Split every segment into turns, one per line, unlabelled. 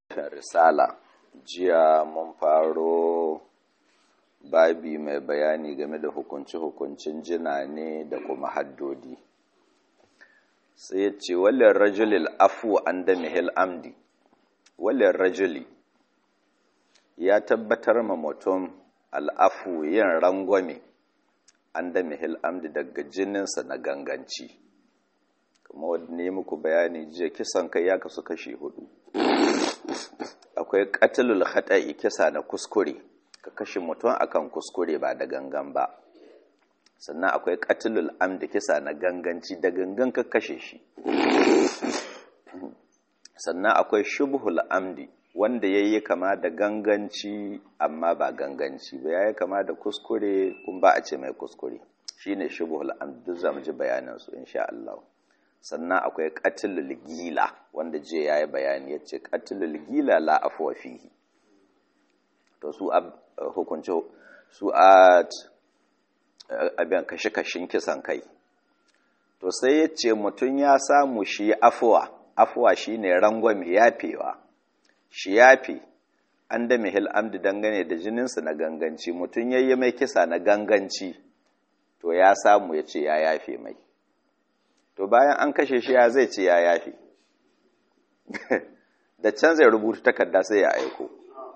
risala jiya mun faro babi mai bayani game da hukunci-hukuncin jina ne da kuma haddodi sai ya ce walin rajulil afu an da mihil amdi walin rajuli ya tabbatar ma mutum al'afu yin rangwame an da mihil amdi daga jininsa na ganganci kuma wadda ne muku bayani jiya kisan kai ya kasu kashi hudu akwai katilul khata'i kisa na kuskure ka kashe mutum akan kuskure ba da gangan ba sannan akwai katilul amdi kisa na ganganci da gangan ka kashe shi sannan akwai shubhul amdi wanda yayi kama da ganganci amma ba ganganci ba yayi kama da kuskure kun ba a ce mai kuskure shine shubhul amdi duk zamu ji bayanan su insha Allah sannan akwai qatlul gila wanda je yayi bayani yace qatlul gila la afwa fihi to su hukunci su a abin kashe-kashin kisan kai to sai yace mutun ya samu shi afwa afwa shine rangwame yafewa shi yafe an da mihil amdi dangane da jininsa na ganganci mutun yayi mai kisa na ganganci to ya samu yace ya yafe mai to bayan an kashe shi ya zai ce ya yafi da can zai rubuta takarda sai ya aiko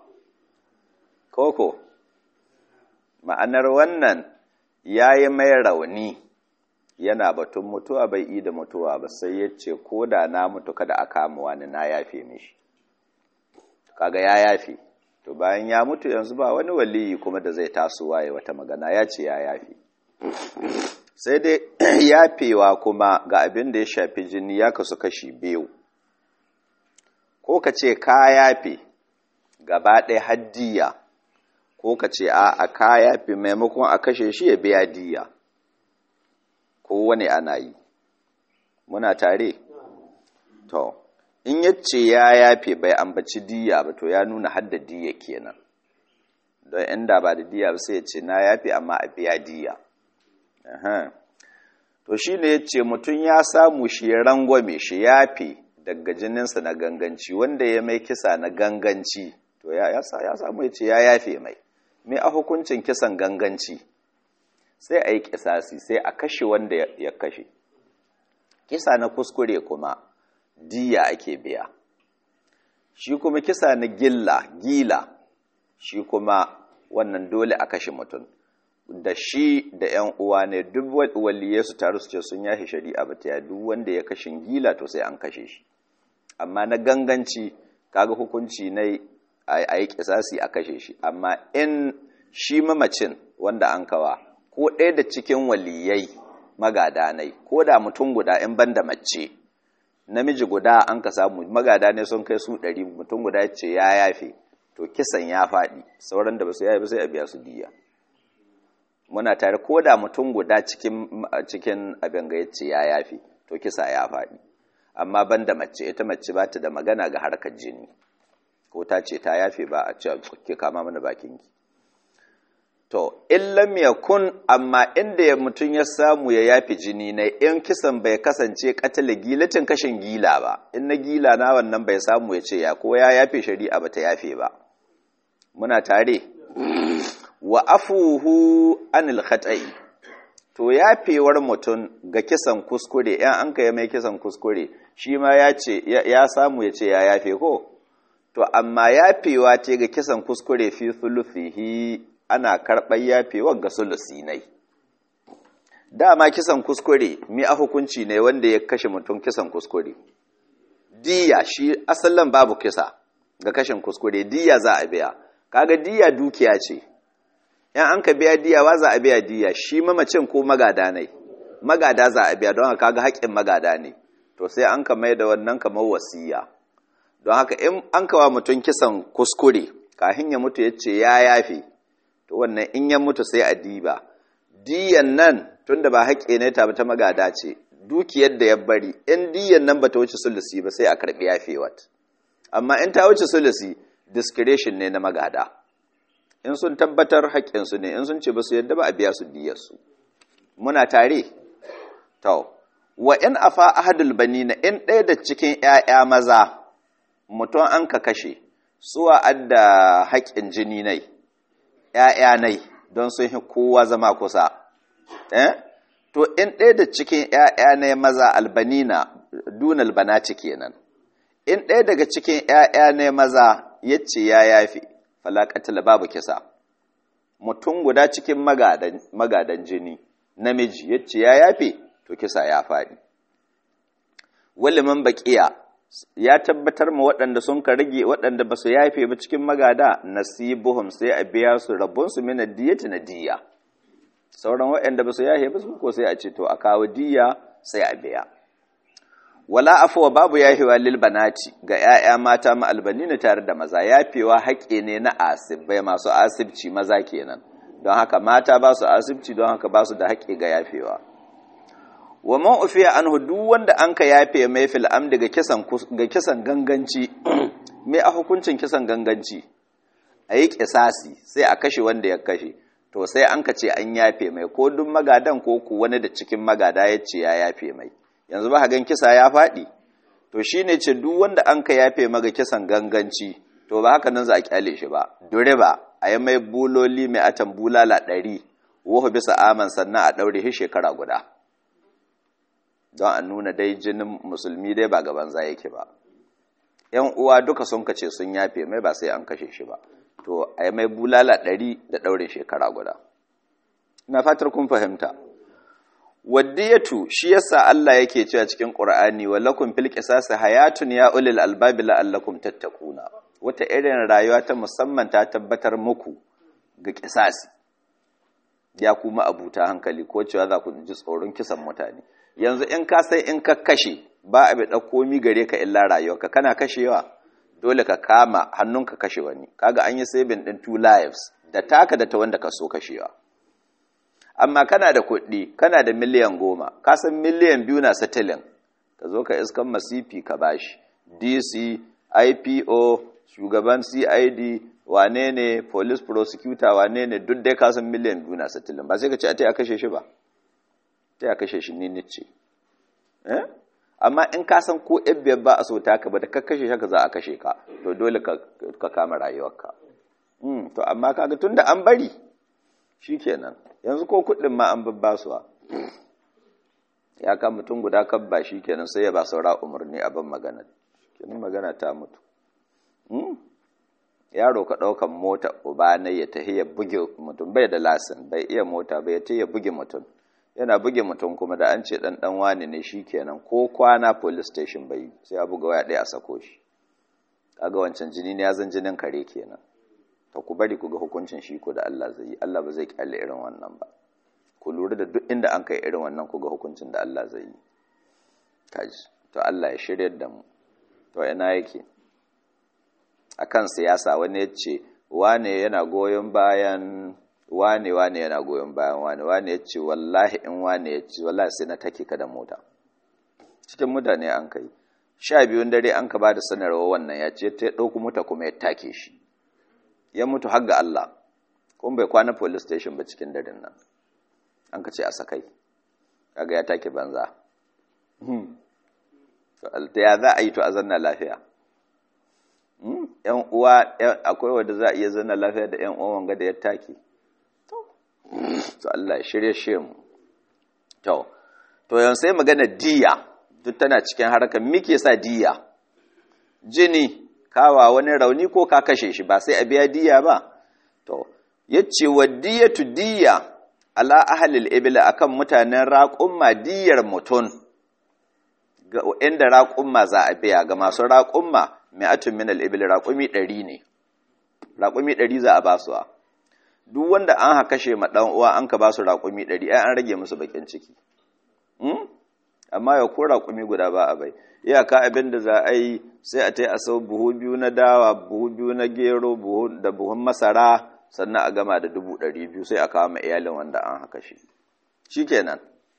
koko ma'anar wannan ya yi mai rauni yana batun mutuwa bai yi da mutuwa ba sai ya ce ko da na mutu kada a kama wani na yafe mishi kaga ya yafe to bayan ya mutu yanzu ba wani waliyi kuma da zai tasowa ya wata magana ya ce ya yafe sai dai yafewa kuma ga abin da ya shafi jini ya kasu kashi biyu ko ka ce ka yafe gaba ɗaya haddiya ko ka ce a a ka yafe maimakon a kashe shi ya biya diya ko wani ana yi muna tare to in yace ya yafe bai ambaci diya ba to ya nuna hadda diya kenan don inda ba da diya ba sai ya ce na yafe amma a biya diya to shi ne ya ce mutum ya samu shi ya rangwame shi yafe daga jininsa na ganganci wanda ya mai kisa na ganganci to ya samu ya ce ya yafe mai mai a hukuncin kisan ganganci sai a yi kisasi sai a kashe wanda ya kashe kisa na kuskure kuma diya ake biya shi kuma kisa na gilla gila shi kuma wannan dole a kashe mutum da shi da ‘yan uwa ne duk waliye su taru su ce sun yashi shari'a ba ta duk wanda ya kashin gila to sai an kashe shi amma na ganganci kaga hukunci na a yi kisasi a kashe shi amma in shi mamacin wanda an kawa ko ɗaya da cikin waliyai magada ne ko da mutum guda in ban da mace namiji guda an ka samu magada ne sun kai su ɗari mutum guda ya ce ya yafe to kisan ya faɗi sauran da ba su yafe sai a biya su diya muna tare ko da mutum guda cikin cikin abin ga yace ya yafi to kisa ya faɗi amma banda mace ita mace ba ta da magana ga harkar jini ko ta ce ta yafe ba a ce ke kama mana bakin ki to in lam yakun amma inda ya mutum ya samu ya yafi jini ne in kisan bai kasance katala gilatin kashin gila ba in na gila na wannan bai samu ya ce ya ko ya yafe shari'a ba ta yafe ba muna tare wa afuhu anil khata'i to yafewar mutum ga kisan kuskure yan an kai mai kisan kuskure shi ma ya ce ya samu ya ce ya yafe ko to amma yafewa ce ga kisan kuskure fi thuluthihi ana karɓar yafewar ga sulusi nai dama kisan kuskure mi a hukunci ne wanda ya kashe mutum kisan kuskure diya shi asalin babu kisa ga kashin kuskure diya za a biya kaga diya dukiya ce in an ka biya diya wa za a biya diya shi mamacin ko magada ne magada za a biya don haka kaga haƙƙin magada ne to sai an ka mai da wannan kamar wasiya don haka in an kawa mutum kisan kuskure kafin ya mutu ya ce ya yafe to wannan in ya mutu sai a diba diyan nan tunda ba haƙƙi ne ta ta magada ce dukiyar da ya bari in diyan nan bata wuce sulusi ba sai a karɓi yafewat amma in ta wuce sulusi discretion ne na magada in sun tabbatar haƙƙinsu ne in sun ce ba su yadda ba a biya su diyarsu muna tare to wa in afa ahadul banina in ɗaya da cikin ƴaƴa maza mutum an ka kashe suwa adda haƙƙin jini nai ‘ya'ya nai don sun yi kowa zama kusa eh to in ɗaya da cikin ‘ya'ya nai maza albanina dunal banati kenan in ɗaya daga cikin ‘ya'ya nai maza ya ce ya yafi falakatila babu kisa mutum guda cikin magadan jini namiji ya ce ya yafe to kisa ya faɗi waliman baƙiya ya tabbatar ma waɗanda sun ka rage waɗanda ba su yafe ba cikin magada nasibuhum sai a biya su rabonsu mina diyati na diya sauran waɗanda ba su yafe ba su ko sai a ce to a kawo diya sai a biya wala afuwa babu yafewa lil banati ga 'ya'ya mata ma albanina tare da maza yafewa haƙe ne na asibbai masu asibci maza kenan don haka mata ba su asibci don haka ba su da haƙe ga yafewa wa man ufiya anhu duk wanda an ka yafe mai fil amdi ga kisan ga kisan ganganci mai a hukuncin kisan ganganci a yi kisasi sai a kashe wanda ya kashe to sai an ka ce an yafe mai ko duk magadan ko ku wani da cikin magada ya ce ya yafe mai yanzu ba gan kisa ya faɗi to shine ce duk wanda an ka yafe maga kisan ganganci to ba haka nan za a kyale shi ba dure ba a yi mai buloli mai atan bulala ɗari wuhu bisa aman sannan a ɗaure shi shekara guda don a nuna dai jinin musulmi dai ba gaban za yake ba yan uwa duka sun kace sun yafe mai ba sai an kashe shi ba to a yi mai bulala ɗari da ɗaure shekara guda ina fatar kun fahimta waddiyatu shi yasa Allah yake cewa cikin Qur'ani walakum fil qisasi hayatun ya ulil albabi la'allakum tattaquna wata irin rayuwa ta musamman ta tabbatar muku ga qisasi ya kuma abuta hankali ko cewa za ku ji tsoron kisan mutane yanzu in ka sai in ka kashe ba a bi dauko mi gare ka illa rayuwarka kana kashewa dole ka kama hannunka kashe wani kaga an yi saving din two lives da taka da ta wanda ka so kashewa amma kana da kuɗi kana da miliyan goma ka san miliyan biyu na satilin ka zo ka iskan masifi ka bashi dc ipo shugaban cid wane ne police prosecutor wane ne duk dai ka san miliyan biyu na satilin ba sai ka ce a ta ya kashe shi ba ta ya kashe shi ni nice eh amma in ka san ko biyar ba a so ta ka ba da ka kashe shi ka za a kashe ka to dole ka kama rayuwarka to amma kaga tunda an bari shikenan yanzu ko kuɗin ma an babbasuwa ya kan mutum guda kabba shi kenan sai ya ba saura umarni a ban magana kenan magana ta mutu yaro ka ɗaukan mota uba na ya tahi ya buge mutum bai da lasin bai iya mota bai ta ya buge mutum yana buge mutum kuma da an ce ɗan ɗan wani ne shi kenan ko kwana police station bai sai a buga waya ɗaya a sako shi kaga wancan jini ne ya zan jinin kare kenan ta ku bari ku ga hukuncin shi ko da Allah zai yi Allah ba zai kyale irin wannan ba ku lura da duk inda an kai irin wannan ku ga hukuncin da Allah zai yi kaji to Allah ya shiryar da mu to ina yake akan siyasa wani ya ce wane yana goyon bayan wane wane yana goyon bayan wane wane ya ce wallahi in wane ya ce wallahi sai na take ka da mota cikin mutane an kai sha biyun dare an ka ba da sanarwa wannan ya ce ta ɗauku mota kuma ya take shi ya mutu har ga Allah kuma bai kwana police station ba cikin daren nan an ka ce a sakai kaga ya take banza to ya za a yi to a zanna lafiya yan uwa akwai wanda za a iya zanna lafiya da yan uwan wanga da ya take to Allah ya shirye shi mu to to yan sai magana diya duk tana cikin harkar muke sa diya jini kawa wani rauni ko ka kashe shi ba sai a biya diya ba to yace wa diyatu diya ala ahlil ibla akan mutanen raqumma diyar mutun ga inda raqumma za a biya ga masu raqumma mi'atun min al-ibli raqumi 100 ne raqumi 100 za a ba su duk wanda an ha kashe ma dan uwa an ka ba su raqumi 100 ai an rage musu bakin ciki hmm? amma ya ko raqumi guda ba a bai iyaka abin da za a yi sai a ta yi a sau buhu biyu na dawa buhu biyu na gero da buhun masara sannan a gama da dubu ɗari biyu sai a kawo ma iyalin wanda an haka shi shi kenan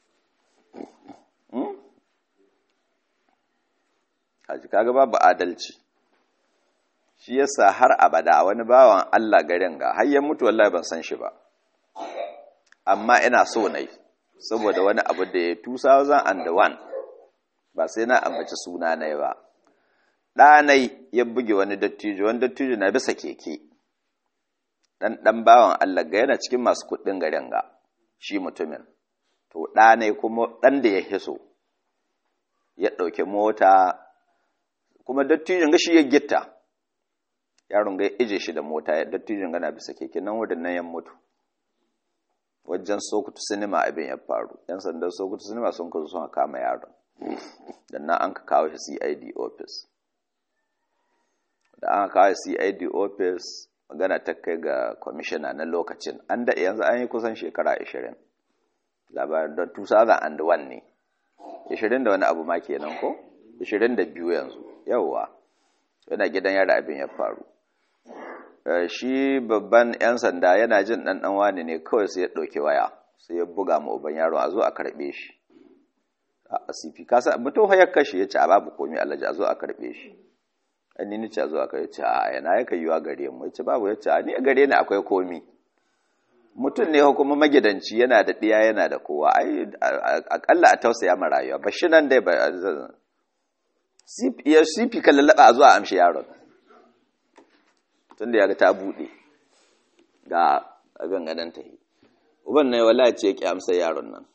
haji kaga babu adalci shi yasa har abada wani bawan Allah garin ga har ya mutu wallahi ban san shi ba amma ina so nai saboda wani abu da ya 2001 ba sai na ambaci suna na ba ɗanai ya buge wani dattijo wani dattijo na bisa keke ɗan ɗan bawan Allah ga yana cikin masu kuɗin garin ga shi mutumin to ɗanai kuma ɗan da ya hiso ya ɗauki mota kuma dattijon ga shi ya gitta yaron ga ije shi da mota ya dattijon gana bisa keke nan wurin nan ya mutu wajen sokoto sinima abin ya faru yan sandan sokoto sinima sun kazo sun kama yaron dan nan an ka kawo shi cid office da an kawo cid office magana ta kai ga kwamishina na lokacin an da yanzu an yi kusan shekara 20 labarin don 2001 ne 20 da wani abu ma kenan ko 22 yanzu yawwa yana gidan yara abin ya faru shi babban 'yan sanda yana jin ɗanɗan wani ne kawai sai ya ɗauki waya sai ya buga ma uban yaro a zo a karɓe shi a asifi kasa mutum ya kashe ya ce a babu komi alaji a zo a karɓe shi an ni ce a zo a karɓe ce a yana ya kai yiwa gare mu ya ce babu ya ce a ni a gare ni akwai komi mutum ne kuma magidanci yana da ɗiya yana da kowa ai akalla a tausaya ma rayuwa ba shi nan dai ba ya sifi kan lallaba a zuwa amshi yaron tun da ya ga ta buɗe ga abin gadon ta yi uban na wala ce ya ƙi amsa yaron nan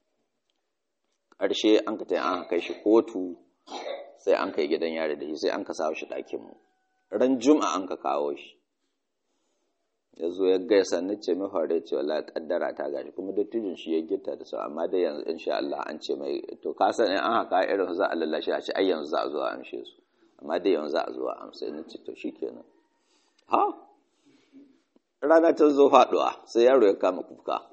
ƙarshe an ka tayi an kai shi kotu sai an kai gidan yare da shi sai an ka sawo shi ɗakinmu ran juma'a an ka kawo shi ya zo ya gaisa ni ce mai hore ce wala kaddara ta gashi kuma dattijin shi ya gita da su amma dai yanzu insha Allah an ce mai to ka san in an haka irin za a lallashe a ce ai yanzu za a zo a amshe su amma dai yanzu za a zo a amsa ni ce to shikenan ha rana ta zo faduwa sai yaro ya kama kuka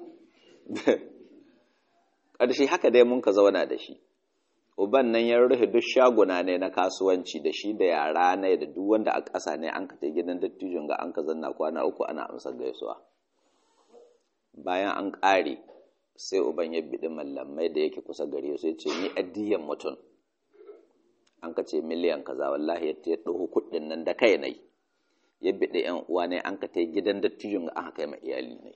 ƙarshe haka dai mun ka zauna da shi uban nan ya rufe duk shaguna ne na kasuwanci da shi da yara ne da duk wanda a ƙasa ne an ka ta gidan dattijin ga an ka zanna kwana uku ana amsar gaisuwa bayan an ƙare sai uban ya biɗi mallamai da yake kusa gare sai ce ni addiyan mutum an ka ce miliyan kaza wallahi ya ta ɗauko kuɗin nan da kai nai ya biɗi yan uwa ne an ka ta gidan dattijin ga aka kai ma iyali ne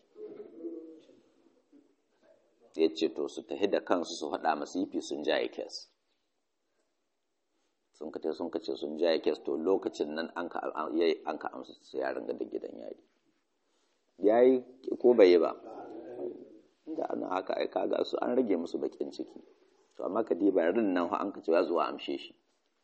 ya ce to su tafi da kansu su faɗa masu yifi sun jaye kes sun ka sun ka ce sun jaye kes to lokacin nan an ka an ka amsa su yaran da gidan yari yayi ko bai yi ba inda ana haka ai kaga su an rage musu bakin ciki to amma ka diba rin nan an ka ce ya zuwa amshe shi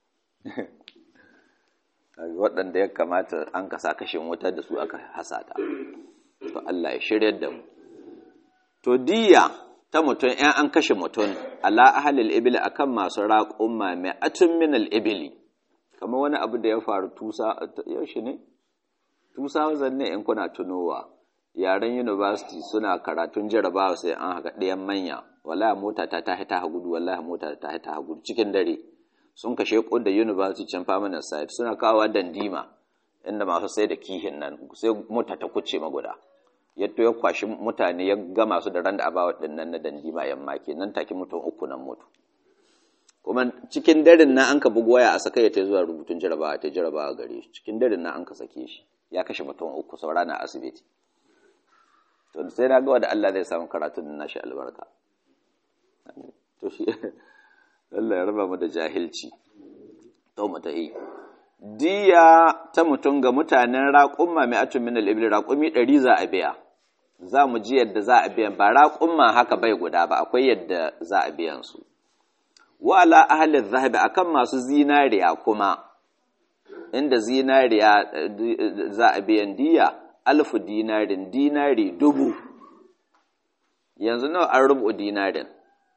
waɗanda ya kamata an kasa kashin wutar da su aka hasata to Allah ya shirya da mu to diya ta mutum ‘yan an kashe mutum ala ahalil ibili akan masu raƙumma mai atun minal ibili kama wani abu da ya faru tusa yaushe ne tusa zanne in kuna tunowa yaren university suna karatun jarabawa sai an haka ɗayan manya wallahi mota ta ta ta gudu wallahi mota ta ta gudu cikin dare sun kashe da university can permanent site suna kawo dandima inda masu sai da kihin nan sai mota ta kuce maguda yadda ya kwashi mutane ya gama su da ran da abawa dinnan na dandima yamma nan take mutum uku nan mutu kuma cikin darin nan an ka bugu waya a saka ya ta zuwa rubutun jarabawa ta jarabawa gare shi cikin darin nan an ka sake shi ya kashe mutum uku saura na asibiti to sai na ga wanda Allah zai samu karatun na shi albarka to shi Allah ya raba mu da jahilci to mu tahi diya ta mutum ga mutanen raƙumma mai atun min al-ibil raƙumi ɗari za a biya za mu ji yadda za a biyan ba raƙumma haka bai guda ba akwai yadda za a biyan su wa ala ahli zahabi akan masu zinariya kuma inda zinariya za a biyan diya alfu dinarin dinari dubu yanzu nawa an rubu dinarin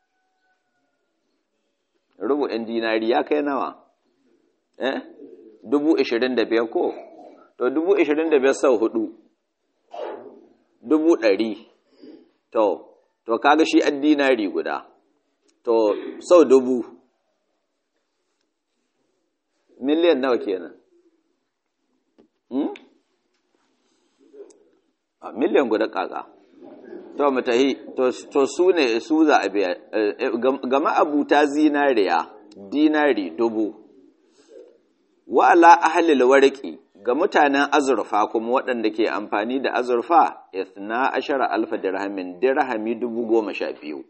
rubu'in dinari ya kai nawa eh dubu ishirin da biyar ko to dubu ishirin da biyar sau hudu dubu ɗari to to kaga shi an dinari guda to sau dubu miliyan nawa kenan hmm? a miliyan guda kaka to mutahi to su ne su za a biya ga ma'abuta zinariya dinari dubu wa ala ahlil warqi ga mutanen azurfa kuma waɗanda ke amfani da azurfa ithna ashara alfa dirhamin dirhami dubu goma sha biyu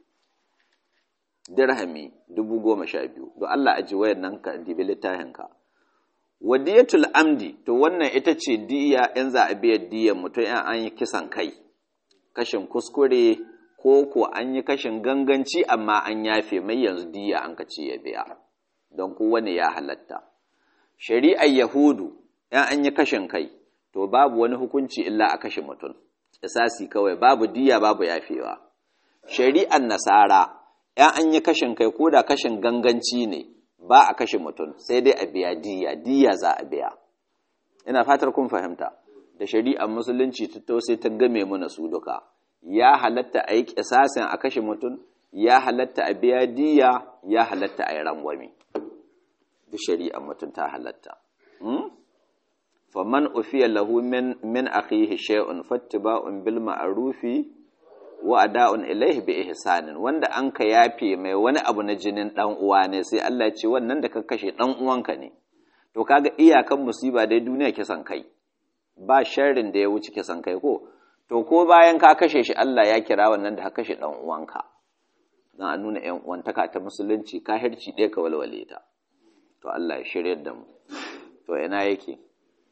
dirhami dubu goma sha biyu don Allah aji wayan nan ka dibi littafin ka wadiyatul amdi to wannan ita ce diya in za a biya diyan mutum in an yi kisan kai kashin kuskure ko ko an yi kashin ganganci amma an yafe mai yanzu diya an ka ce ya biya don kowane ya halatta shari'ar yahudu in an yi kashin kai to babu wani hukunci illa a kashe mutum isasi kawai babu diya babu yafewa shari'ar nasara in an yi kashin kai ko da kashin ganganci ne ba a kashe mutum sai dai a biya diya diya za a biya ina fatar kun fahimta da shari'ar musulunci ta sai ta game mana su duka ya halatta a yi kisasin a kashe mutum ya halatta a biya diya ya halatta a yi rangwami da shari'ar mutum ta halatta faman ufiya lahu min min akhihi shay'un fattiba'un bil ma'rufi wa ada'un ilaihi bi ihsanin wanda an ka yafe mai wani abu na jinin dan uwa ne sai Allah ya ce wannan da ka kashe dan uwanka ne to kaga iyakan musiba dai duniya kisan kai ba sharrin da ya wuce kisan kai ko to ko bayan ka kashe shi Allah ya kira wannan da ka kashe dan uwanka dan a nuna yan uwantaka ta musulunci kahirci ɗaya ka walwale ta to Allah ya shirye da mu to ina yake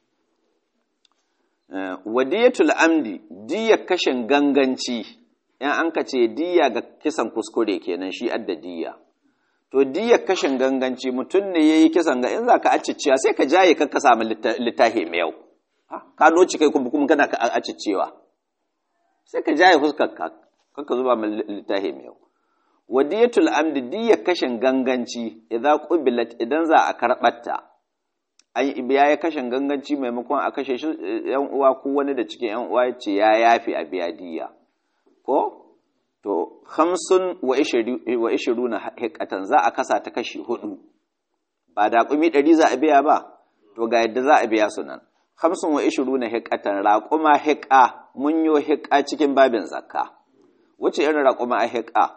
wadiyatul amdi diya kashin ganganci in an ka ce diya ga kisan kuskure kenan shi adda diya to diya kashin ganganci mutum ne yayi kisan ga in zaka acicciya sai ka jaye ka samu littafi mai yau ka noci kai kuma kuma kana aciccewa sai ka jaye fuskar ka kaka zuba mai littafi mai yau wadiyatul amdi diya kashin ganganci idan qubilat idan za a karbatta an biya ya kashin ganganci maimakon a kashe shi yan uwa ko wani da cikin yan uwa ce ya yafi a biya diya ko to hamsin wa ishiru na hikatan za a kasa ta kashi hudu ba da kumi ɗari za a biya ba to ga yadda za a biya su nan hamsin wa ishiru na hikatan raƙuma hika mun yo hika cikin babin zakka wace irin raƙuma a hika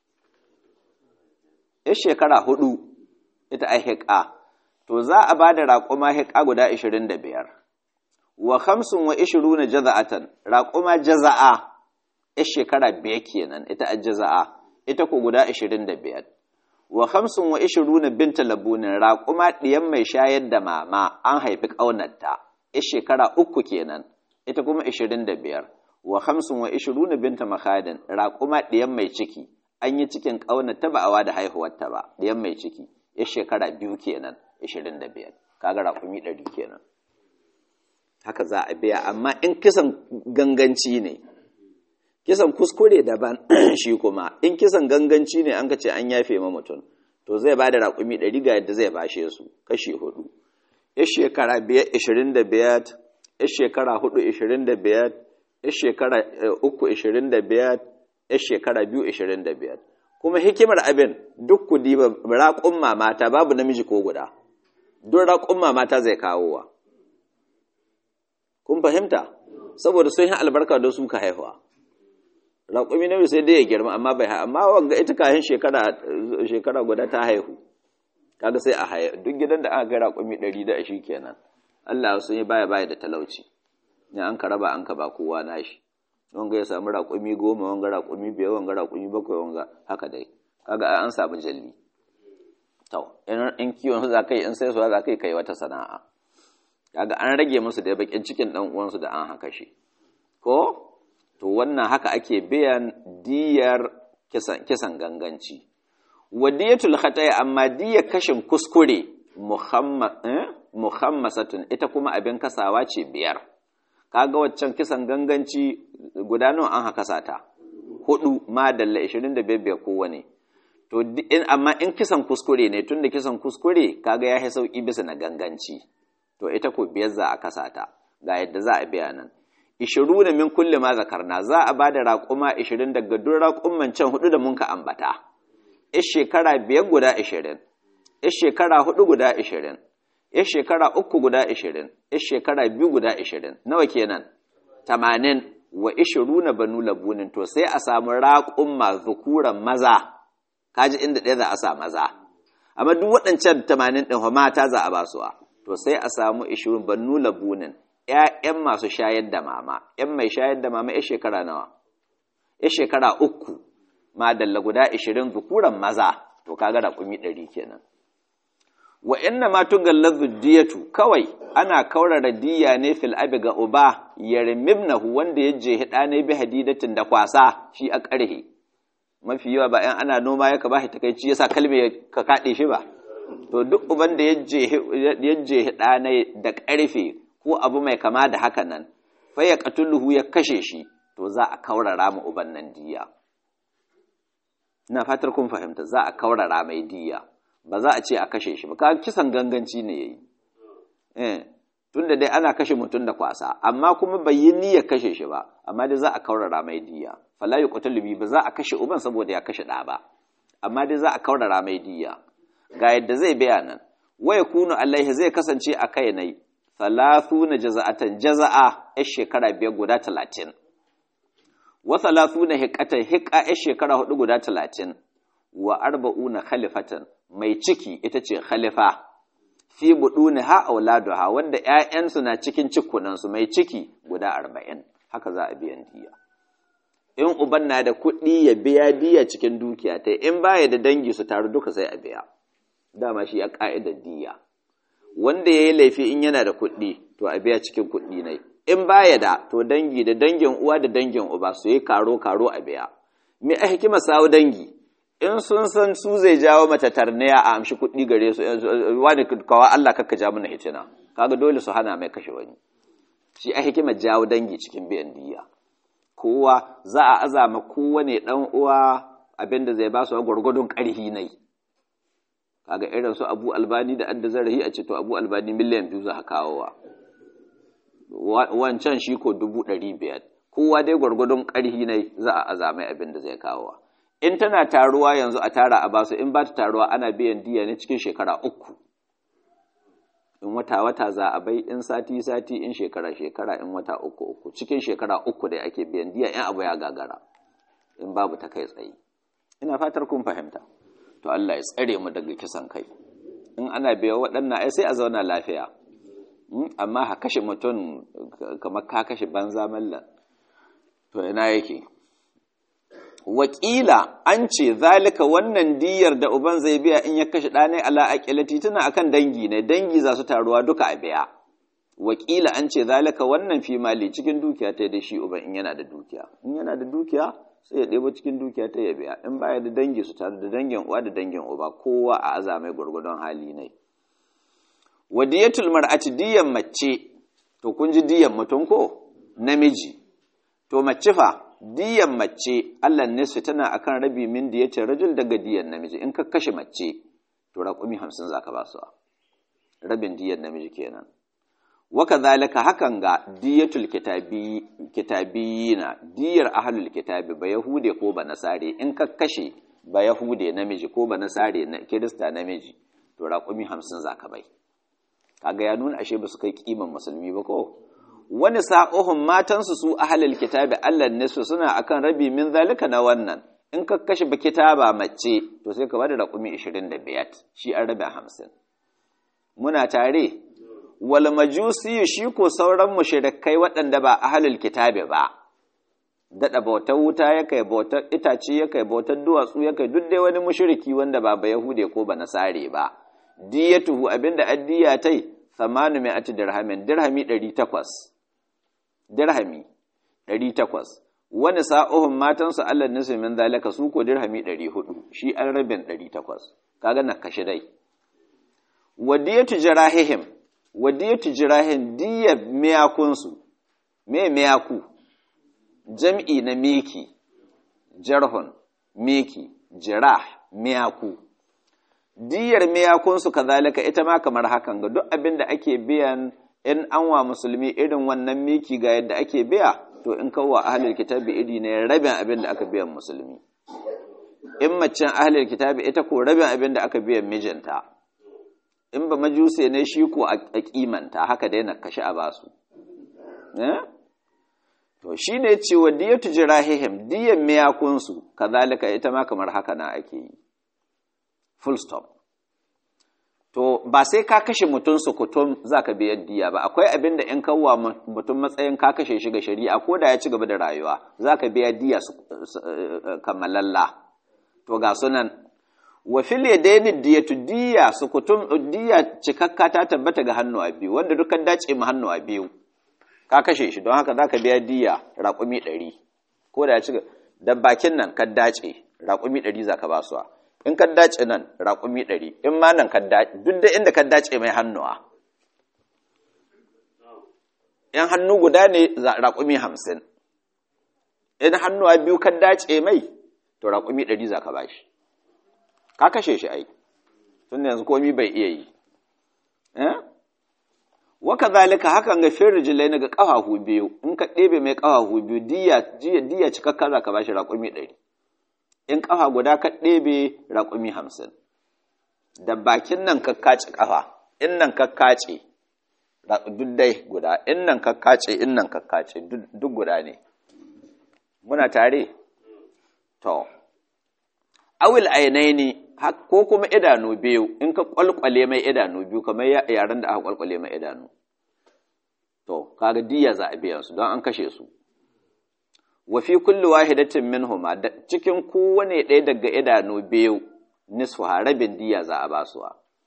ya shekara hudu ita a hika to za a ba da raƙuma hika guda ishirin da biyar wa hamsin wa ishiru na jaza'atan raƙuma jaza'a ya shekara biyar kenan ita a jaza'a ita ko guda ashirin da biyar wa hamsin wa ishiru na binta labunin raƙuma ɗiyan mai shayar da mama an haifi ƙaunarta ya shekara uku kenan ita kuma ashirin da biyar wa hamsin wa ishiru na binta makadin raƙuma ɗiyan mai ciki an yi cikin ƙaunarta ba a wa da haihuwarta ba ɗiyan mai ciki ya shekara biyu kenan ashirin da biyar kaga raƙumi ɗari kenan haka za a biya amma in kisan ganganci ne kisan kuskure daban shi kuma in kisan ganganci ne an ka ce an yafe ma mutum to zai ba da raƙumi ɗari ga yadda zai bashe su kashi hudu ya shekara biyar ishirin da biyar ya shekara hudu ishirin da biyar ya shekara uku ishirin da biyar ya shekara biyu ishirin da biyar kuma hikimar abin duk ku diba raƙun mata babu namiji ko guda duk raƙun mata zai kawo wa kun fahimta saboda sun yi albarka don su ka haihuwa raƙumi na sai dai ya girma amma bai amma wanga ita kayan shekara shekara guda ta haihu kaga sai a haihu duk gidan da aka ga raƙumi ɗari da shi kenan Allah sun yi baya baya da talauci ne an ka raba an ka ba kowa nashi wanga ya samu raƙumi goma wanga raƙumi biyar wanga raƙumi bakwai wanga haka dai kaga an samu jalli to in kiwon za ka yi in sai su za ka yi kai wata sana'a kaga an rage musu da bakin cikin dan uwansu da an haka shi ko to wannan haka ake biyan diyar kisan, kisan ganganci wadiyatul khata'i amma diyar kashin kuskure muhammasatun ita kuma abin kasawa ce biyar kaga waccan kisan ganganci guda nawa an haka sata hudu ma dalla 25 kowane to in amma in kisan kuskure ne tunda kisan kuskure kaga ya yi sauki bisa na ganganci to ita ko biyar za a kasata ga yadda za a biya nan ishiru na min kulle ma zakarna za a ba da raƙuma ishirin daga duk raƙumman can hudu da mun ka ambata is shekara biyar guda ishirin is shekara hudu guda ishirin is shekara uku guda ishirin is shekara biyu guda ishirin nawa kenan tamanin wa ishiru na banu labunin to sai a samu raƙumma zukuran maza kaji inda ɗaya za a sa maza amma duk waɗancan tamanin ɗin mata za a ba suwa to sai a samu ishirin banu labunin ‘ya'yan masu shayar da mama, ‘yan mai shayar da mama ‘ya shekara nawa, ‘ya shekara uku, ma dalla guda ishirin zukuran maza, to kaga raƙumi ɗari kenan. wa inna ma tugallazu diyatu kawai ana kaurara diya ne fil abi ga uba yarmibnahu wanda ya je hida ne bi hadidatin da kwasa shi a karhe mafi yawa ba yan ana noma ya ka ba shi takeici yasa kalme ka kade shi ba to duk uban da ya je hida ne da karfe ko abu mai kama da haka nan fa ya qatuluhu ya kashe shi to za a kaurara mu uban nan diya ina fatar kun fahimta za a kaurara mai diya ba za a ce a kashe shi ba ka kisan ganganci ne yayi eh tunda dai ana kashe mutum da kwasa amma kuma bai yi niyyar kashe shi ba amma dai za a kaurara mai diya fala yuqtalu bi ba za a kashe uban saboda ya kashe da ba amma dai za a kaurara mai diya ga yadda zai biya nan wa yakunu alaihi zai kasance a kai nai thalathuna jaza'atan jaza'a a shekara biyar guda talatin wa thalathuna hiqatan hiqa a shekara hudu guda talatin wa arba'una khalifatan mai ciki ita ce khalifa fi buduni ha auladuha wanda ƴaƴansu na cikin cikunansu mai ciki guda arba'in haka za a biyan diya in uban na da kuɗi ya biya diya cikin dukiya ta in baya da dangi su taru duka sai a biya dama shi a ƙa'idar diya wanda ya yi laifi in yana da kuɗi to a biya cikin kuɗi ne in baya da to dangi da dangin uwa da dangin uba su yi karo karo a biya me a hikima sawo dangi in sun san su zai jawo mata tarniya a amshi kuɗi gare su wani kawa Allah kakka ja mana hitina kaga dole su hana mai kashe wani shi a hikimar jawo dangi cikin biyan diya kowa za a azama kowane dan uwa abinda zai ba su gwargwadon ƙarhi nai kaga irin su Abu Albani da adda zarahi a ce to Abu Albani miliyan biyu za ka kawowa wancan shi ko dubu ɗari biyar kowa dai gwargwadon ƙarhi nai za a azamai abinda zai kawowa in tana taruwa yanzu a tara a basu in ba ta taruwa ana biyan diya ne cikin shekara uku in wata wata za a bai in sati sati in shekara shekara in wata uku uku cikin shekara uku da ake biyan diya in abu ya gagara in babu ta kai tsaye ina fatar kun fahimta to Allah ya tsare mu daga kisan kai in ana biya waɗannan ai sai a zauna lafiya amma ha kashe mutum kamar ka kashe banza mallan to ina yake wakila an ce zalika wannan diyar da uban zai biya in ya kashe ɗane ala aƙilati tana akan dangi ne dangi za su taruwa duka a biya wakila an ce zalika wannan fi mali cikin dukiya ta da shi uban in yana da dukiya in yana da dukiya sai ya ɗebo cikin dukiya ta ya biya in baya da dangi su taru da dangin uwa da dangin uba kowa a azamai gwargwadon hali ne wadiyatul mar'ati diyan mace to kun ji diyan mutum ko namiji to mace fa diyan mace Allah nisfi tana akan rabi min diyatin rajul daga diyan namiji in ka kashe mace to raƙumi hamsin za ka ba su rabin diyan namiji kenan waka zalika hakan ga diyatul kitabiyina diyar ahlul kitabi ba yahude ko ba nasare in ka kashe ba yahude namiji ko ba nasare na kirista namiji to raƙumi hamsin za ka bai kaga ya nuna ashe ba su kai kiman musulmi ba ko wani sa'ohun matansu su ahalil kitabi Allah ne su suna akan rabi min zalika na wannan in ka kashe ba kitaba mace to sai ka bada raƙumi 25 shi an rabi 50 muna tare wal majusi shi ko sauran mushrikai waɗanda ba ahalil kitabi ba dada bautar wuta ya kai bautar itace ya kai bautar duwatsu ya kai duk dai wani mushriki wanda ba ba yahude ko ba nasare ba diyatuhu abinda addiya tai 800 dirhamin dirhami 800 dirhami 800 wani sa'ohun matansu Allah nisu min zalika su ko dirhami 400 shi an rabin 800 kaga na kashe dai wadiyatu jirahihim wadiyatu jirahim diya miyakunsu me miyaku jam'i na miki jarhun miki jirah miyaku diyar miyakunsu kazalika ita ma kamar hakan ga duk abin da ake biyan in an wa musulmi irin wannan miki ga yadda ake biya to in kawo ahlul kitabi iri ne rabin abin da aka biyan musulmi in macen ahlul kitabi ita ko rabin abin da aka biyan mijinta in ba majuse ne shi ko a kimanta haka dai na kashe a basu to shi ne cewa diyatu jirahihim diyan miyakunsu kazalika ita ma kamar haka na ake yi full stop to ba sai ka kashe mutum sukutum za ka biya diya ba akwai abin da in kawwa mutum matsayin ka kashe shi ga shari'a ko da ya ci gaba da rayuwa za ka biya diya kammalalla to ga sunan wa fil yadaini diyatu diya sukutum diya cikakka ta tabbata ga hannu a biyu wanda dukkan dace mu hannu a biyu ka kashe shi don haka zaka biya diya raƙumi ɗari ko da ya ci da bakin nan ka dace raƙumi ɗari zaka ba su in ka dace nan raƙumi ɗari in ma nan ka dace duk da inda ka dace mai hannuwa in hannu guda ne raƙumi hamsin in hannuwa biyu ka dace mai to raƙumi ɗari za ka ba shi ka kashe shi ai tun yanzu komi bai iya yi waka zalika hakan ga fin rijilai na ga ƙafafu biyu in ka ɗebe mai ƙafafu biyu diya cikakka za ka ba shi raƙumi ɗari in ƙafa guda ka ɗebe raƙumi hamsin da bakin nan ka kace ƙafa in nan ka kace duk dai guda in nan ka kace in nan ka kace duk guda ne muna tare to awil ainaini ko kuma idanu biyu in ka kwalkwale mai idanu biyu kamar yaren da aka kwalkwale mai idanu to kaga diya za a biya su don an kashe su wa fi kulli wahidatin minhuma cikin kowane ɗaya daga idanu biyu nisfu rabin diya za a ba su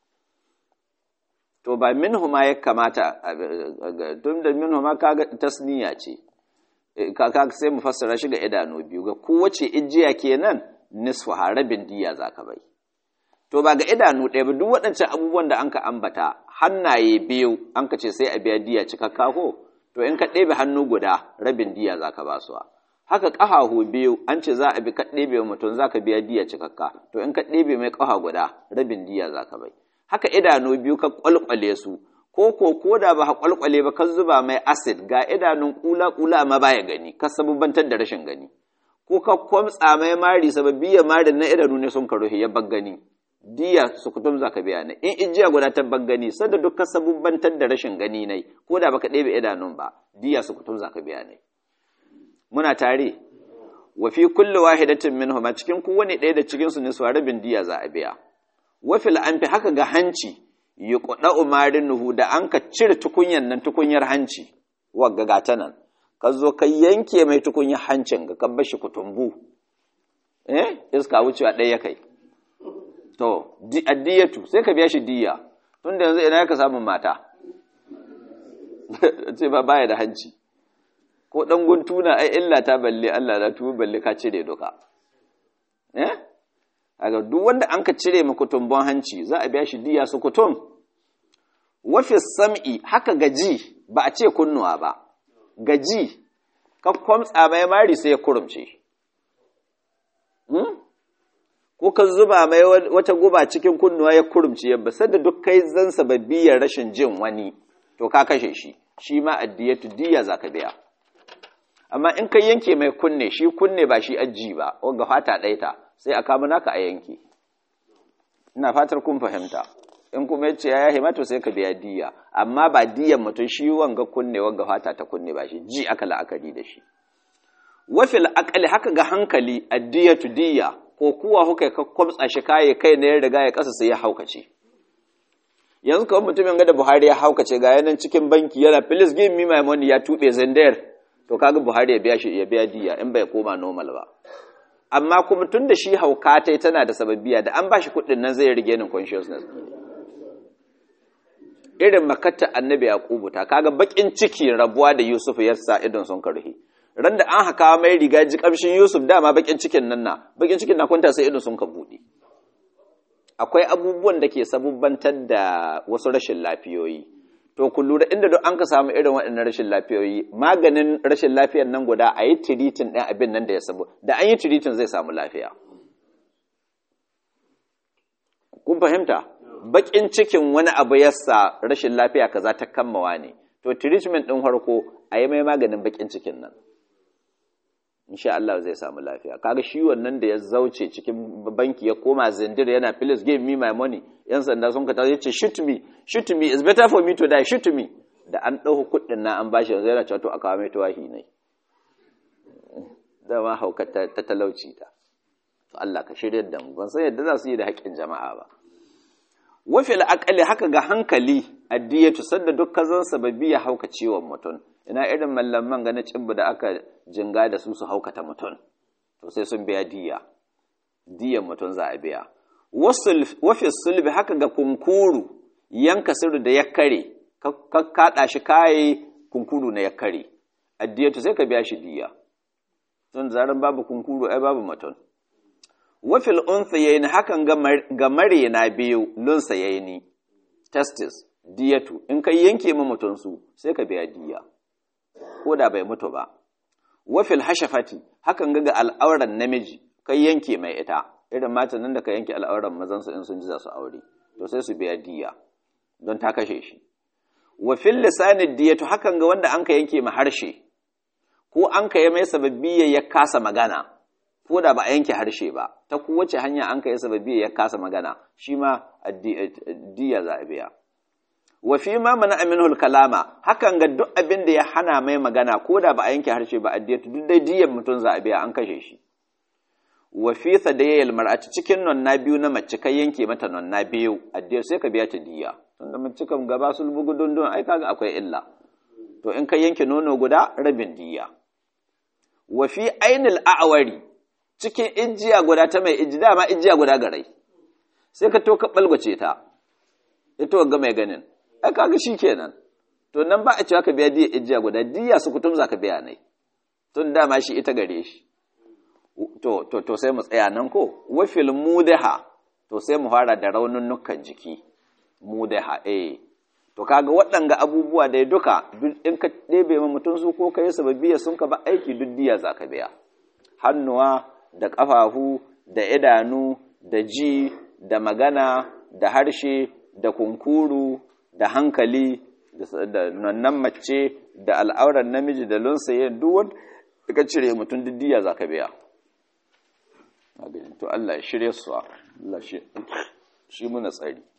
to ba minhuma ya kamata tun da minhuma kaga tasniya ce kaga sai mu fassara shi ga idanu biyu ga kowace ijiya kenan nisfu rabin diya za ka bai to ba ga idanu ɗaya ba duk waɗancan abubuwan da anka ambata hannaye biyu an ka ce sai a biya diya cikakka ko to in ka ɗebe hannu guda rabin diya za ka ba su haka ƙafahu biyu an ce za a bi ka ɗebe wa mutum za ka biya diya cikakka to in ka ɗebe mai ƙafa guda rabin diya za ka bai haka idanu biyu ka ƙwalƙwale su ko ko ko da ba ka ƙwalƙwale ba ka zuba mai acid ga idanun ƙula ƙula amma baya gani ka sabubantar da rashin gani ko ka kwamtsa mai mari sababbi ya mari na idanu ne sun karuhi ya gani diya su kutum za ka biya ne in ijiya guda ta gani sanda duk ka sabubbantar da rashin gani ne ko da baka ɗebe idanun ba diya su kutum za ka biya ne muna tare wa fi kulli wahidatin minhum cikin kowane ɗaya da cikin su ne su rabin diya za a biya wa fil anfi haka ga hanci yuqda umarin nuhu da an ka cire tukunyan nan tukunyar hanci wagga gata nan ka zo ka yanke mai tukunyar hancin ga kan bashi kutumbu eh iska wucewa ɗaya kai to addiyatu sai ka biya shi diya tunda yanzu ina ka samun mata ce ba baya da hanci ko dan guntuna ai illa ta balle Allah na tubu balle ka cire duka eh aga duk wanda an ka cire maka tumbon hanci za a biya shi diya su kutum wafi sam'i haka gaji ba a ce kunnuwa ba gaji ka kwamtsa mai mari sai ya kurumce ko ka zuba mai wata guba cikin kunnuwa ya kurumce yabba sadda duk kai zan sababbiyar rashin jin wani to ka kashe shi shi ma addiyatu diya za ka biya amma in ka yanke mai kunne shi kunne ba shi aji ba wanga fata ɗaita sai a kama naka a yanke ina fatar kun fahimta in kuma yace ya yahe mato sai ka biya diya amma ba diyan mutum shi wanga kunne wanga fata ta kunne ba shi ji aka la'akari da shi wafil aqali haka ga hankali addiyatu diya ko kuwa kuka ka kwamtsa shi kaye kai ne ya riga ya kasa sai ya haukace yanzu kawai mutumin ga da Buhari ya haukace ga yanan cikin banki yana please give me my money ya tube zandar to kaga Buhari ya biya shi ya biya diya in bai koma normal ba amma kuma tun da shi haukatai tana da sababbiya da an bashi kuɗin nan zai rige nin consciousness irin makatta annabi yaqubu ta kaga bakin ciki rabuwa da Yusuf ya sa idon sun karhi ran da an haka mai riga ji kamshin Yusuf dama bakin cikin nan na bakin cikin na kwanta sai idon sun ka bude akwai abubuwan da ke sabubbantar da wasu rashin lafiyoyi to ku lura inda duk an ka samu irin waɗannan rashin lafiyoyi maganin rashin lafiyar nan guda a yi tiritin ɗin abin nan da ya sabu da an yi tiritin zai samu lafiya kun fahimta baƙin cikin wani abu yasa rashin lafiya kaza ta kammawa ne to treatment ɗin farko a yi mai maganin baƙin cikin nan insha Allah zai samu lafiya kaga shi wannan da ya zauce cikin banki ya koma zindir yana please give me my money yan sanda sun ka yace shoot me shoot me is better for me to die shoot me da an dauko kuɗin na an bashi yanzu yana cewa to aka mai tawahi ne da ma hauka ta talauci ta to Allah ka shirye da mu ban san yadda za su yi da haƙƙin jama'a ba wafil aqali haka ga hankali addiyatu sadda duk kazan sababi ya hauka ciwon mutum ina irin mallaman ga na cibbu da aka jinga da su su haukata mutum to sai sun biya diya diyan mutum za a biya wafi sulbi haka ga kunkuru yanka sirri da ya kare ka kaɗa shi kayi kunkuru na ya kare addiyatu sai ka biya shi diya tun zaran babu kunkuru ai babu maton wafil unthayayn hakan ga mare na biyu lunsa yayni testis diyatu in kai yanke ma mutum su sai ka biya diya ko da bai mutu ba wafil hashafati hakan ga ga al'auran namiji kai yanke mai ita irin matan nan da ka yanke al'auran mazan su in sun ji za su aure to sai su biya diya don ta kashe shi wafil lisanid diyatu hakan ga wanda an ka yanke ma harshe ko an ka yi mai sababbi ya kasa magana ko da ba a yanke harshe ba ta kowace hanya an ka yi sababbi ya kasa magana shi ma diya za a biya wa fi ma mana aminul kalama hakan ga duk abin da ya hana mai magana ko da ba a yanke harshe ba addiyatu duk dai diyan mutum za a biya an kashe shi wa fi sadayyal mar'ati cikin nonna biyu na mace kai yanke mata nonna biyu addiyatu sai ka biya ta diya tunda mace kan gaba sulbu gudundun ai kaga akwai illa to in ka yanke nono guda rabin diya wa fi ainil a'wari cikin ijiya guda ta mai iji dama ijiya guda garai sai ka to ka balgwace ta ita ga mai ganin ai kaga kenan to nan ba a cewa ka biya diya ijiya guda diya su kutum za ka biya nai tun dama shi ita gare shi to to to sai mu tsaya nan ko wa fil mudaha to sai mu fara da raununnukan jiki mudaha eh to kaga waɗanga abubuwa dai duka in ka ɗebe ma mutum su ko kai sababbiya sun ka ba aiki duk diya za ka biya hannuwa da ƙafafu da idanu da ji da magana da harshe da kunkuru da hankali da nan mace da al'auran namiji da lunsaye duk wanda ka cire mutum duk diya za ka biya to Allah ya shirye su Allah shi muna tsari